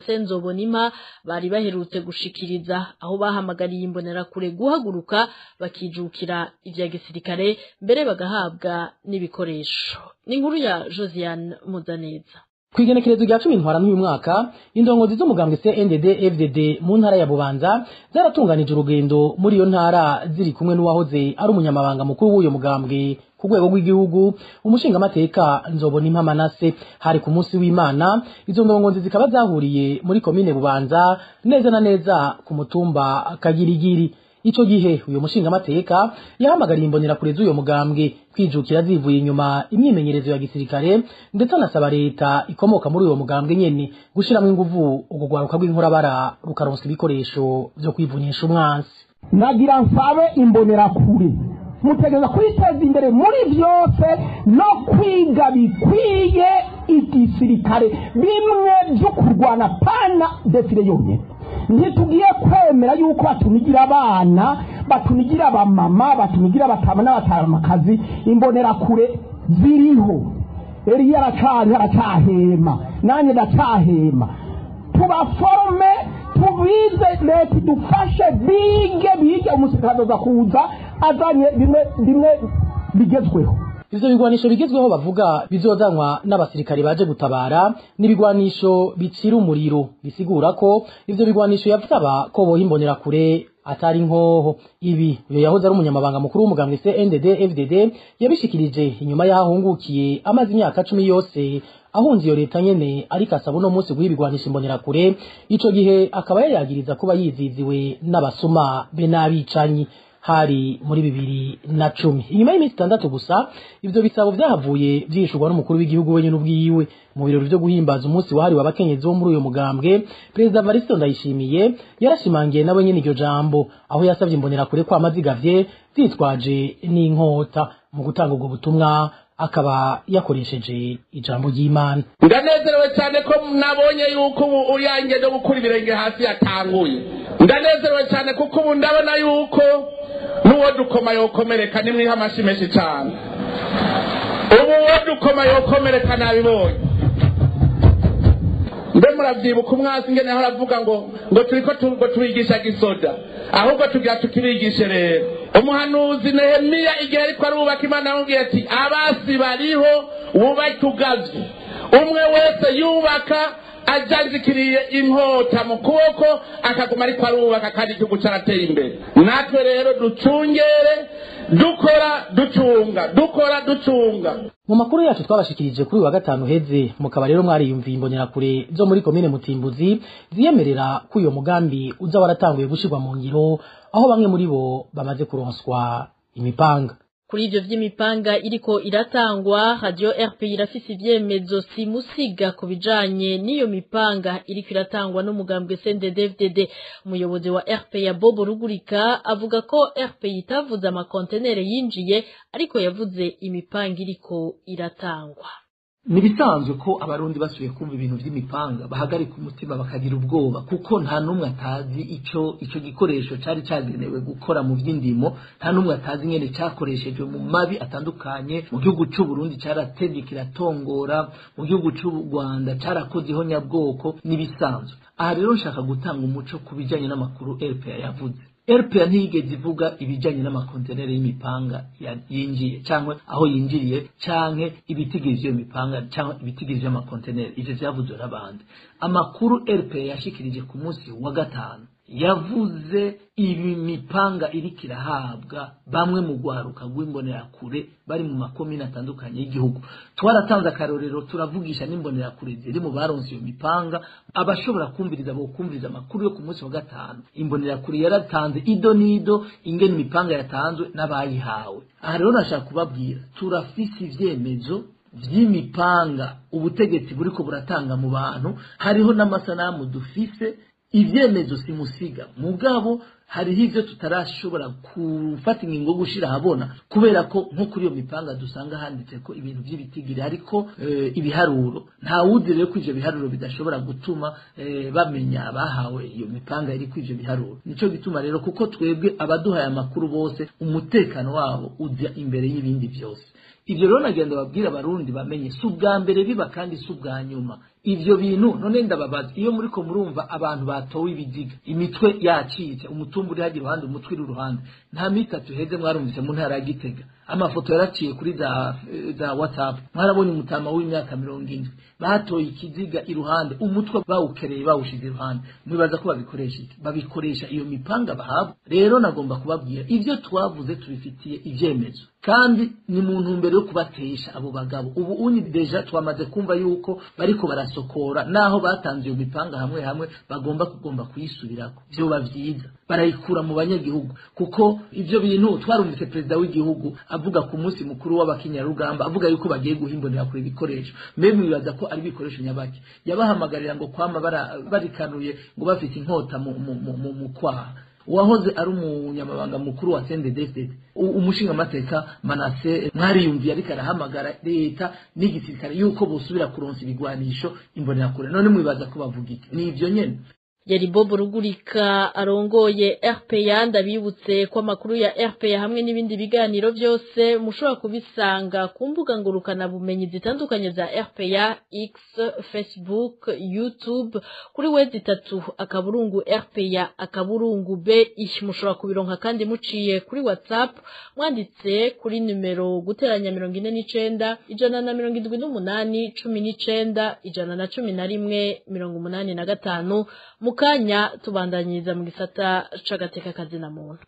Manase Nzobonima bari baherutse gushikiriza aho bahamagariye imbonerakure guhaguruka bakijukira ivya gisirikare mbere bagahabwa n'ibikoresho ni inkuru ya Josiane Muzaneza Kwigenekerezo rya cumi ntwara n'uyu mwaka indongozi z'umugambwe CNDD FDD mu ntara ya Bubanza zaratunganije urugendo muri iyo ntara ziri kumwe n'uwahoze ari umunyamabanga mukuru w'uyo mugambwe ku rwego rw'igihugu umushingamateka nzobona impamanase hari ku munsi w'Imana izo ndongozi zikaba zahuriye muri komine Bubanza neza na neza ku mutumba Kagirigiri ico gihe uyo mushingamateka yahamagariye imbonera kure z'uyo mugambwe kwijukira zivuye inyuma imyimenyerezo ya gisirikare ndetse anasaba leta ikomoka muri uyo mugambwe nyene gushiramwo inguvu urwo rwaruka rw'inkorabara rukaronsa ibikoresho vyo kwivunyisha umwansi nagira nsabe imbonerakure mutegereza kwiteza imbere muri byose no kwiga bikwiye igisirikare bimwe byo kurwana pana defile yonyine ntitugiye kwemera yuko batunigira abana batunigira abamama batunigira abatama n'abatamakazi imbonerakure ziriho eriya aracari aracahema nanjye ndacahema tubaforome tubize leta idufashe bige bige umusirikare aza kuza azanye bimwe bimwe bigezweho ivyo bigwanisho bigezweho bavuga bizozanwa n'abasirikare baje gutabara n'ibigwanisho bicira umuriro bisigura ko ivyo bigwanisho yavusaba ko boha imbonera kure atari nkoho ibi uyo yahoze ari umunyamabanga mukuru w'umugambwe CNDD FDD yabishikirije inyuma y'ahungukiye amaze imyaka cumi yose ahunze iyo leta nyene ariko asaba uno munsi guha ibigwanisha imbonera kure ico gihe akaba yayagiriza kuba yiziziwe n'abasuma be n'abicanyi hari muri bibiri na cumi inyuma y'iminsi itandatu gusa ivyo bisabo vyahavuye vyishurwa n'umukuru w'igihugu wenyene ubwiwe mu birori vyo guhimbaza umunsi wahariwe abakenyezi bo muri uyo mugambwe perezida varisito ndayishimiye yarashimangiye nawe nyene iryo jambo aho yasavye imbonerakure ko amazigavye zitwaje n'inkota mu gutanga ubwo butumwa akaba yakoresheje ijambo ry'imana ndanezerewe cyane ko nabonye yuko ubu uyange no gukura ibirenge hasi yatanguye ndanezerewe cyane kuko ubu ndabona yuko n'uwo dukoma yokomereka nimwiha amashyi menshi cyane ubu uwo dukoma yokomereka nabibonye mbe muravyibuka umwasi ngene aho aravuga ngo ngo turiko ngo tubigisha gisoda ahubwo tugira tukibigishe rero umuhanuzi nehemiya igihe ariko arubaka imana yamubwiye ati abasi bariho wubake ugavye umwe wese yubaka ajanjikiriye inkota mu kuboko akaguma ariko arubaka kandi igihugu carateye imbere natwe rero ducungere dukora ducunga dukora ducunga mu makuru yacu twabashikirije kuri uyu wa gatanu heze mukaba rero mwariyumviye imbonerakure zo muri komine mutimbuzi ziyemerera ko uyo mugambi uza waratanguye gushirwa mu ngiro aho bamwe muri bo bamaze kuronswa imipanga kuri ivyo vy'imipanga iriko iratangwa radio RP irafise ivyemezo simusiga ku bijanye n'iyo mipanga iriko iratangwa n'umugambwe CNDD-FDD umuyobozi wa RP ya Bobo Rugurika avuga ko RP itavuze amakontenere yinjiye ariko yavuze imipanga iriko iratangwa ni bisanzwe ko abarundi basubiye kumva ibintu by'imipanga bahagarika umutima bakagira ubwoba kuko nta n'umwe atazi ico ico gikoresho cari cagenewe gukora mu by'indimo nta n'umwe atazi ingene cyakoreshejwe mu mabi atandukanye mu gihugu c'u Burundi caratevye kiratongora mu gihugu c'u Rwanda carakoze ihonyabwoko n'ibisanzwe aha rero nshaka gutanga umuco ku bijanye n'amakuru RPA yavuze RPA ntiyigeze ivuga ibijanye n'amakontenere y'imipanga yinjiye cyangwa aho yinjiriye canke ibitigiriza iyo mipanga cyangwa ibitigiriza amakontenere ivyo vyavuzwe n'abandi amakuru RPA yashikirije ku munsi wa gatanu yavuze ibi mipanga iriko irahabwa bamwe mu rwaruka rw'imbonerakure bari mu makomine atandukanye y'igihugu twaratanze akarorero turavugisha n'imbonerakure ziri mu baronse iyo mipanga abashobora kumviriza bo kumviriza amakuru yo ku munsi wa gatanu imbonerakure yaratanze ido n'ido ingene imipanga yatanzwe n'abayihawe aha rero nashaka kubabwira turafise ivyemezo vy'imipanga ubutegetsi buriko buratanga mu bantu hariho n'amasanamu dufise ivyemezo simusiga mugabo hariho ivyo tutarashobora gufata ingingo yo gushira ahabona kubera ko nko kuri iyo mipanga dusanga handitse ko ibintu vy'ibitigiri ariko e, ibiharuro nta wuzi rero ko ivyo biharuro bidashobora gutuma e, bamenya abahawe iyo mipanga iri ko ivyo biharuro nico gituma rero kuko twebwe abaduhaye amakuru bose umutekano wabo uja imbere y'ibindi vyose ivyo rero nagenda babwira abarundi bamenye si ubwa mbere biba kandi si ubwa nyuma ivyo bintu none ndababaza iyo muriko murumva abantu batowe ibiziga imitwe yacitse umutumba uri hajya iruhande umutwe uri iruhande nta mitatu heze mwarumvise mu ntara ya gitega amafoto yaraciye kuri za za whatsapp mwarabonye umutama w'imyaka mirongo indwi batoye ikiziga iruhande umutwe bawukereye bawushize iruhande mwibaza ko babikoresha iki babikoresha iyo mipanga bahabwa rero nagomba kubabwira ivyo twavuze tubifitiye ivyemezo kandi ni mu ntumbero yo kubatesha abo bagabo ubu uni deja twamaze kumva yuko bariko barasokora naho batanze iyo mipanga hamwe hamwe bagomba kugomba kuyisubirako vyoba vyiza barayikura mu banyagihugu kuko ivyo bintu twarumvise perezida w'igihugu avuga ku munsi mukuru w'abakinyarugamba avuga yuko bagiye guhimbonera kure ibikoresho mbe mwibaza ko ari ibikoresho nyabaki yabahamagarira ngo kwama bara- barikanuye ngo bafite inkota mu, mu, mu, mu, mu kwaha uwahoze ari umunyamabanga mukuru wa CNDD-FDD u- umushingamateka Manase mwariyumviye ariko arahamagara leta n'igisirikare yuko bosubira kuronsa ibigwanisho imbonerakure none mwibaza ko bavuga iki ni ivyo nyene yari Bob Rugurika arongoye RPA ndabibutse ko amakuru ya RPA hamwe n'ibindi biganiro byose mushobora kubisanga ku mbuga ngurukana bumenyi zitandukanye za RPA X Facebook YouTube kuri wezi itatu akaburungu RPA akaburungu B mushobora kubironka kandi muciye kuri WhatsApp mwanditse kuri numero guteranya mirongo ine n'icenda ijana na mirongo indwi n'umunani cumi n'icenda ijana na cumi na rimwe mirongo umunani na gatanu mu kanya tubandanyiriza mu gisata c'agateka kazina muntu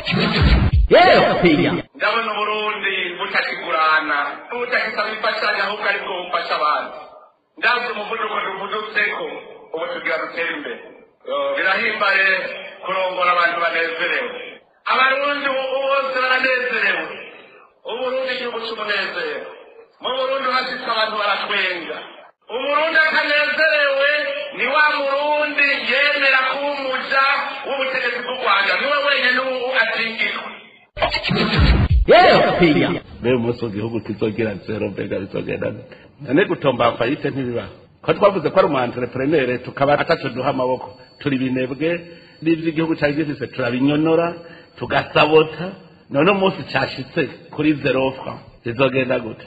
ndabona uburundi butakigurana butakisaba imfashanyo ahubwo aribwo bufasha abantu ndabyo umuvuduko duvudutseko ubu tugira dutere imbere Yo, birahimbaye kurongora abantu banezerewe abarundi ubu bose baranezerewe uburundi igihugu c'umunezero mu burundi hashitse abantu baratwenga umurundi atanezerewe ni wa murundi yemera kuba umuja w'ubutegetsi bw'u rwanda niwe wenyine ubu atingirwa mbere umunsi w'igihugu kizogira zero mbega bizogenda gute none gutomba fayite ntibibaho ko twavuze ko ari umu entrepreneur tukaba ataco duha amaboko turi binebwe n'ivyo igihugu cari gifise turabinyonora tugasabota none umunsi cashitse kuri zero franc bizogenda gute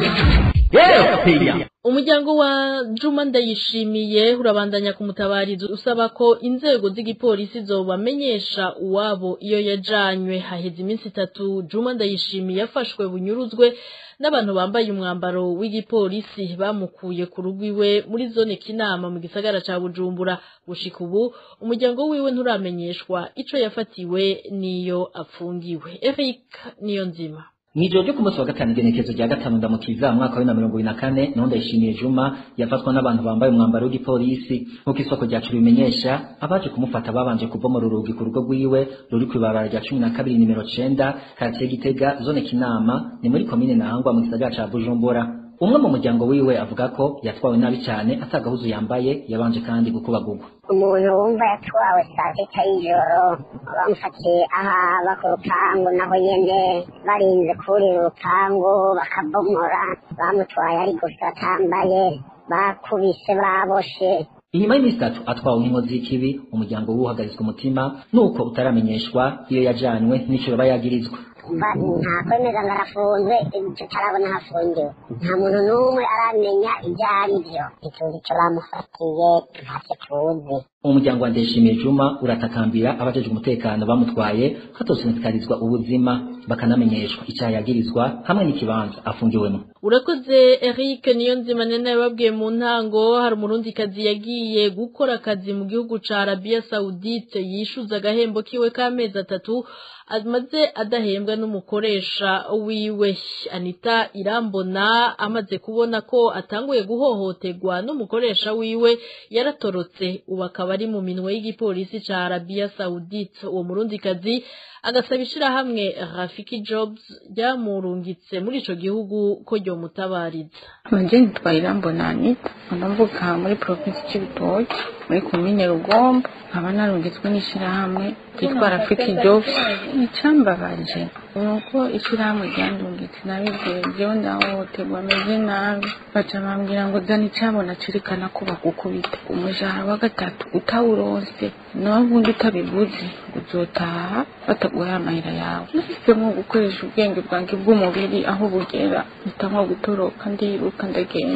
umuryango wa Juma ndayishimiye urabandanya kumutabariza usaba ko inzego z'igipolisi zobamenyesha uwabo iyo yajanywe haheze iminsi itatu Juma ndayishimiye yafashwe bunyuruzwe n'abantu bambaye umwambaro w'igipolisi bamukuye ku rugo iwe muri zone kinama mu gisagara ca Bujumbura gushika ubu umuryango wiwe nturamenyeshwa ico yafatiwe niyo afungiwe Eric niyo nzima Mw'ijoro ryo ku munsi wa gatanu igenekezo rya gatanu ndamukiza mwaka wa 2024 niho ndayishimiye Juma yafatwa n'abantu bambaye umwambaro w'igipolisi nk'uko isoko ryacu bimenyesha abaje kumufata babanje kubomora urugi ku rugo rwiwe ruri kw'ibarabara rya cumi na kabiri nimero cenda karitiye Gitega zone Kinama ni muri komine Ntahangwa mu gisagara ca Bujumbura umwe mu muryango wiwe avuga ko yatwawe nabi cyane atagahuzu yambaye yabanje kandi gukubagurwa umuntu wumva yatwawe saa sita y'ijoro bamufatiye ahaba ku rupangu naho nyene barinze kurira urupangu bakabomora bamutwaye ari gusa atambaye bakubise baboshe inyuma y'iminsi itatu atwawe nk'inkozi y'ikibi umuryango we uhagaritswe umutima nuko utaramenyeshwa iyo yajanywe n'ico yoba yagirizwa Ba- nta kwemeza ngo arafunzwe tutarabona hafungiwe nta muntu n'umwe aramenya ibyo ari byo ntituzi ico bamufatiye ntacyo tuzi umuryango wa Ndayishimiye Juma uratakambira abajejwe umutekano bamutwaye hatosinzikarizwa ubuzima bakanamenyeshwa icyaha yagirizwa hamwe n'ikibanza afungiwemo urakoze Eric niyo nzima nene yababwiye mu ntango hari umurundikazi yagiye gukora akazi mu gihugu ca Arabia Saudite yishuza agahembo kiwe k'amezi atatu amaze adahembwa n'umukoresha wiwe Anita Irambona amaze kubona ko atanguye guhohoterwa n'umukoresha wiwe yaratorotse ubu akaba ari mu minwe y'igipolisi ca Arabia Saudite uwo murundikazi agasaba ishirahamwe Rafiki Jobs ryamurungitse muri ico gihugu ko ryomutabariza Manje nitwa Irambona Anita ndavuka muri provinsi c'Ibitoki muri komine Rugombo nkaba narungitswe n'ishirahamwe ryitwa Rafiki Jobs icambabaje nuko ishirahamwe ryandungitse nabibwiye jewe ndahohoterwa ameze nabi baca bambwira ngo zana icabona cerekana ko bagukubita umushahara wa gatatu utawuronse nawe ubundi utabivuze ngo uzotaha bataguhaye amahera yawe nahisemo gukoresha ubwenge bwanjye bw'umubiri aho bugera mpitamo gutoroka ndiruka ndagenda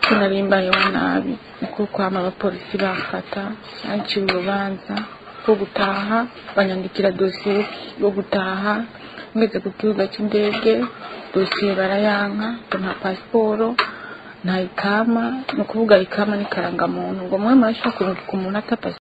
ko nari mbayeho nabi niko kwama abapolisi bamfata banciye urubanza rwo gutaha banyandikira dosiye yo gutaha ngeze ku kibuga cy'indege dosiye barayanka ngo nta pasiporo nta ikama ni ukuvuga ikama n'ikarangamuntu ngo mwe murashobora kurungika umuntu ata